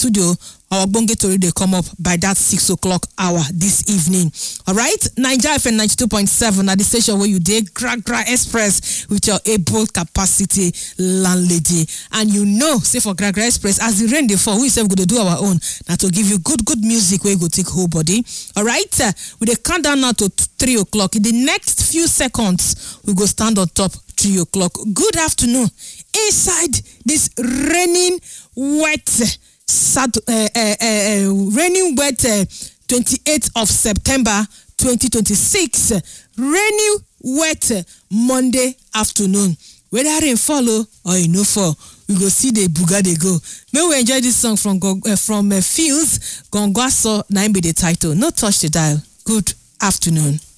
studio our ogbonge tori dey come up by dat six o'clock hour dis evening alright naija fm 92.7 na di station wey you dey gragra express with your able capacity landlady and you know say for gragra express as di rain dey fall we sef go dey do our own na to give you good good music wey go take hold body alright we dey count down now to three o'clock in di next few seconds we go stand on top three o'clock good afternoon inside dis raining wet Sat uh, uh, uh, raining wet uh, 28th of September 2026 raining wet uh, Monday afternoon whether rain follow or e no fall we go see the buga dey go make we enjoy this song from uh, from uh, Fields Gongwaso na im be the title no touch the dial good afternoon.